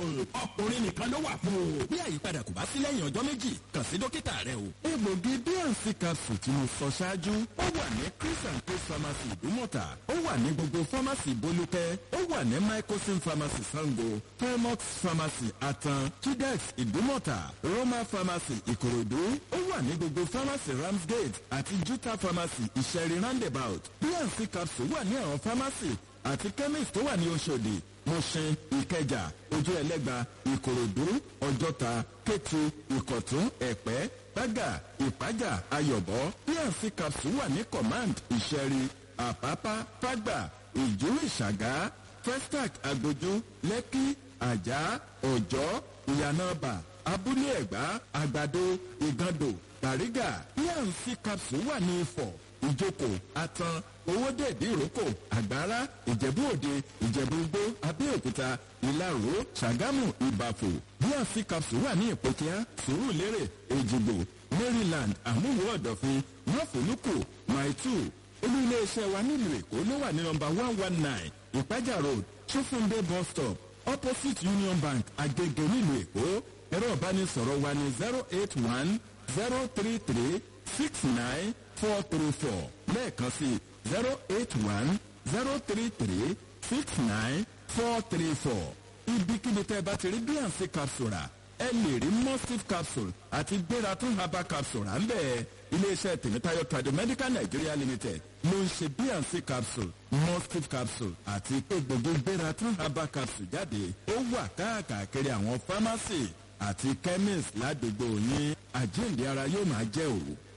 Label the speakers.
Speaker 1: capsule ọkùnrin nìkan ló wà fún o. bí àyípadà kò bá sí lẹ́yìn ọjọ́ méjì kàn sí dókítà rẹ o. egbògi bnc capsule tí mo sọ ṣáájú ó wà ní chris and chris pharmacy ìdúmọ̀tà ó wà ní gbogbo pharmacy bolúkẹ́ ó wà ní microsim pharmacy sango felmox pharmacy atan chidex ìdúmọ̀tà roma pharmacy ìkòròdú ó wà ní gbogbo pharmacy ramsgate àti juta pharmacy ìṣẹ̀rí roundabout bnc capsule wà ní àwọn pharmacy àti chemist tó wà ní oṣòdì mọ̀ṣẹ́ ìkẹjà ojú ẹlẹ́gba ìkòròdú ọjọ́ta kétu ìkọ̀tún ẹ̀pẹ́ gbága ìpájà ayọ̀bọ bnc capsule wà ní command ìṣẹ̀rí àpápá fágbà ìjú ìṣàgá festac agbójú lẹ́kí àjà ọ̀jọ́ ìyànàbà abúlé ẹ̀gbá àgbàdo ìgàndò bàrígà bnc capsule wà ní ifọ̀ ìjókòó atan owóde ìdíròkò àgbára ìjẹ̀bú òde ìjẹ̀bú igbó abẹ́òkúta ìlaró ṣàgámù ìbàfò bnc capsule wà ní ìpòkíá sùúrùlérè èjìgbò maryland àmúwò ọ̀dọ̀fin mọ́fòlùkù maitu olú iléeṣẹ́ wa nílùú èkó ló wà ní nọmba one one nine ìpájà road ṣófúndé bus stop opposite union bank agege nílùú èkó ẹ̀rọ ìbánisọ̀rọ̀ wa ní zero eight one zero three three six nine four three four lẹ́ẹ̀kan sí zero eight one zero three three six nine four three four ibikíbi tẹ́ ẹ bá ti rí bnc capsule rà ẹ lè rí mustif capsule àti gbératún herbal capsule à ń bẹ̀ iléeṣẹ́ tèmítáyọ̀ tradomedical nigeria limited ló ń ṣe bnc capsule mustif capsule àti egbògi gbératún herbal capsule jáde ó wà káàkiri àwọn pharmacy àti chemist ládùúgbò yín àjíǹde ara yóò máa jẹ́ òru.